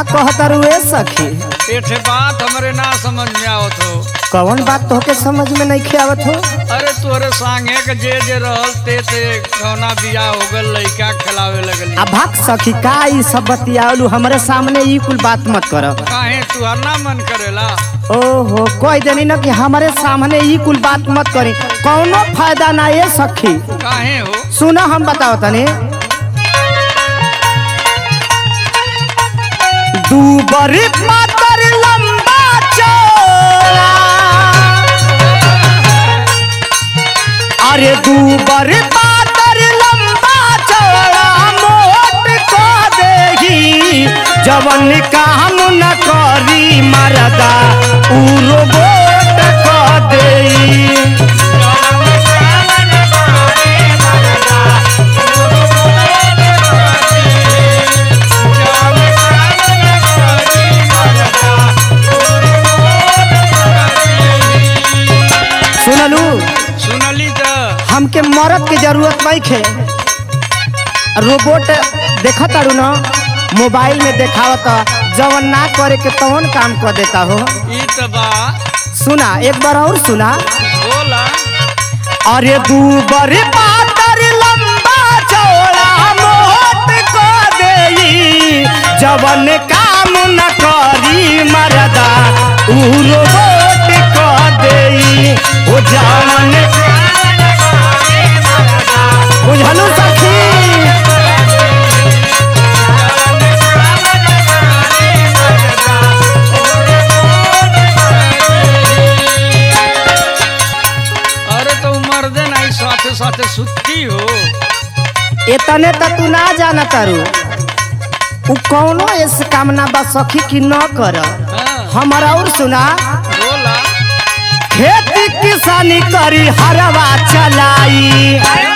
कहतर ए सखी एठे बात हमरे ना समझ में आवत हो कौन बात तोहके समझ में नहीं आवत हो अरे तोरे संगे के जे जे रहल ते ते कौना बियाह हो गल लइका खिलावे लगली आ भाग सखी का ई सब बतियालू हमरे सामने ई कुल बात मत कर काहे तुहर ना मन करेला ओहो कोई देनी न कि हमारे सामने ई कुल बात मत करी कौनो फायदा ना ये सखी काहे हो सुना हम बताओ तनी दू बरी पातर लंबा चौड़ा अरे दू बरी पातर लंबा चौड़ा मोट को देही जवन काम न करी मरदा उरो गोट को देही सुनलू सुनली त हमके मरद के जरूरत नहीं खे रोबोट देखत तारू न मोबाइल में देखावत जवन ना करे के तवन काम कर देता हो ई त बा सुना एक बार और सुना बोला अरे दू बरी पातर लंबा चौड़ा मोट को देई जवन काम न करी मरदा उ रोबोट को देई ओ जवन बुझलू सखी अरे तो मर्दे नहीं साथे साथे सुतती हो इतने तो तू ना जाना तारू उ कौनो इस कामना बा सखी की न कर हाँ, हमारा और सुना बोला खेती किसानी करी हरवा चलाई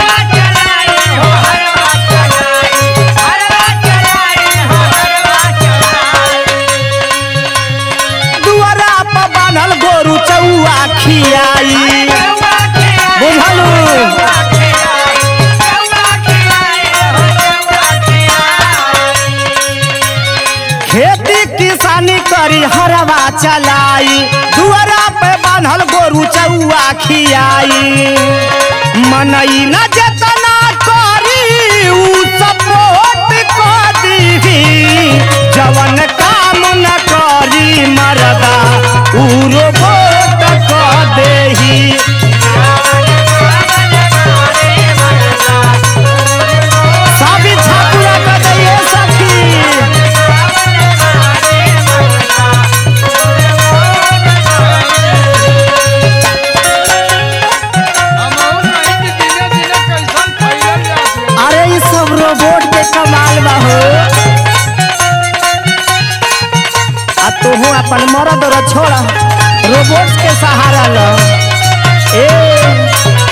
दुआरा पर बांधल गोरू चौआ खियाई बुझलू खेती किसानी करी हरवा चलाई दुआरा पे बांधल गोरू चौआ खियाई मनई न जतना करी उ सपोर्ट कर दीही जवन काम न करी मरदा उ रोबोट कर देही सब इच्छा पूरा कर दैये सखी हम और नहीं कि दिने दिने कैसन फैलल जात हो। अरे ई सब रोबोट के कमाल बा हो आ तू हो अपन मरद और छोड़ा रोबोट के सहारा ल ए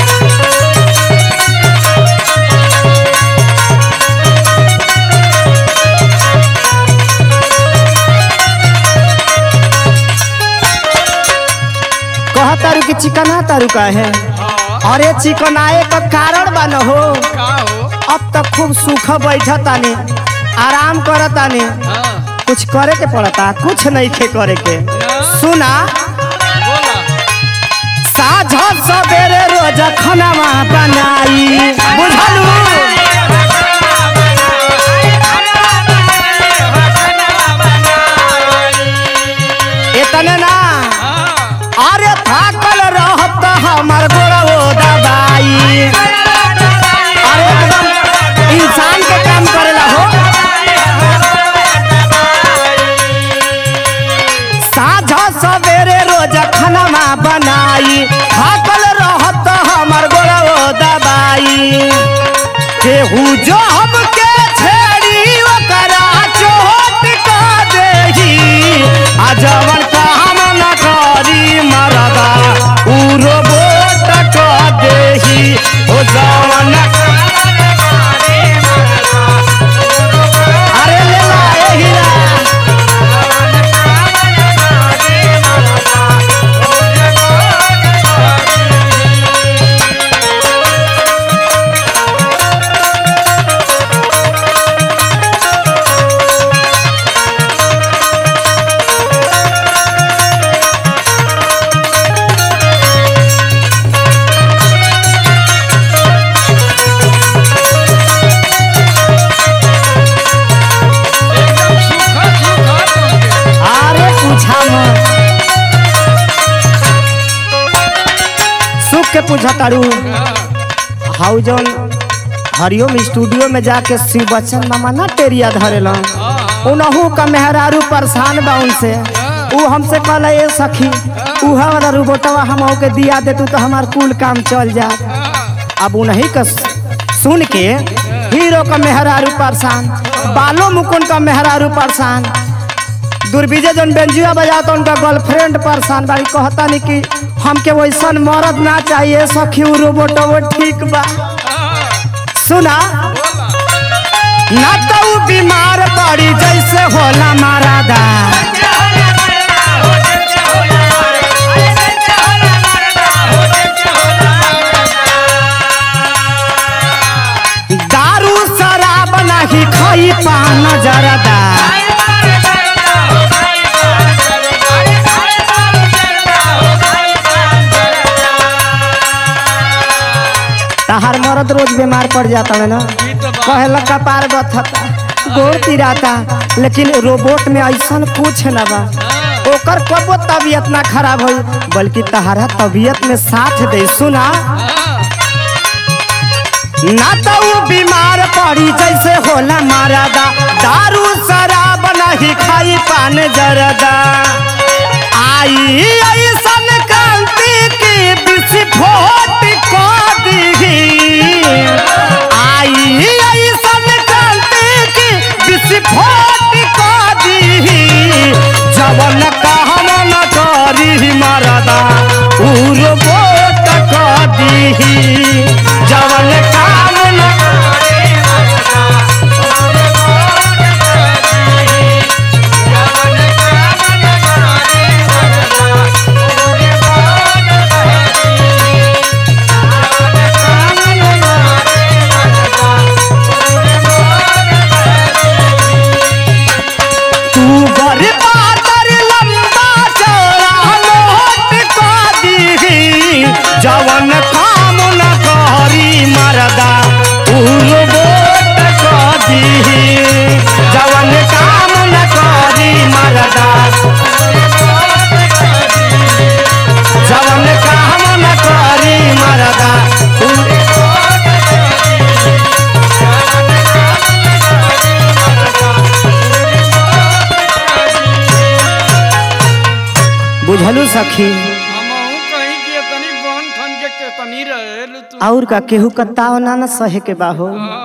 कह तारू कि चिकना तारू का है हाँ, अरे चिकनाए का कारण बा न हो का हो अब तक खूब सूख बैठा तानी आराम कर तानी हाँ, कुछ करे के पड़ता कुछ नहीं खे करे के सुना बोला साझ सवेरे रोज खानावा बनाई बुझलू इतने ना हाँ, अरे थाकल रहत हमर गोड़ो दबाई अरे एकदम इंसान के काम करेला हो साझ सवेरे रोज खानामा बनाई थाकल रहत हमर गोड़ो दबाई केहू जो हमके छेड़ी ओकरा चोट का देही आ जवन काम न करी मरदा उ रोबोट का देही ओ जवन अरे ले ला ए हीरा हमर सुख के पूछा तारू हाउ जौन हरिओम स्टूडियो में जाके शिव बच्चन मामा ना टेरिया धरेला उनहू का मेहरारू परेशान बा उनसे ऊ हमसे कहला ए सखी उहा वाला रोबोटवा हम के दिया दे तू तो हमार कुल काम चल जा अब उन्हीं का सुन के हीरो का मेहरारू परेशान बालो मुकुंद का मेहरारू परेशान दुर्विजय जन बेंजुआ बजाता उनका गर्लफ्रेंड परेशान बाड़ी कहता नहीं कि हमके वैसन मरद ना चाहिए सखी उ रोबोट वो ठीक बा सुना ना तो उ बीमार पड़ी जैसे होला मारादा दारू शराब नहीं खाई पान जरदा तहार मरद रोज बीमार पड़ जाता है ना कहला कपार बथता गोर तिराता लेकिन रोबोट में ऐसा कुछ न बा ओकर कबो तबीयत ना खराब होई बल्कि तहारा तबीयत में साथ दे सुना ना तो उ बीमार पड़ी जैसे होला मारादा दारू शराब नहीं खाई पान जरदा आई ऐसन क्रांति की विस्फोट को दी आई ऐसन क्रांति की विस्फोट को दी जवन कहम न करी मरदा उर बोट को दी जवन काम न तू गरीबा तर लंबा चौड़ा लोट को दी जवन काम न करी मरदा उर बोट को दी जवन काम न करी मरदा जवन काम न करी मरदा उर बुझलू सखी हमहू कहीं के तनी बन ठन के के तनी रहे तू और का केहू कत्ताव ना न सहे के बाहो हाँ,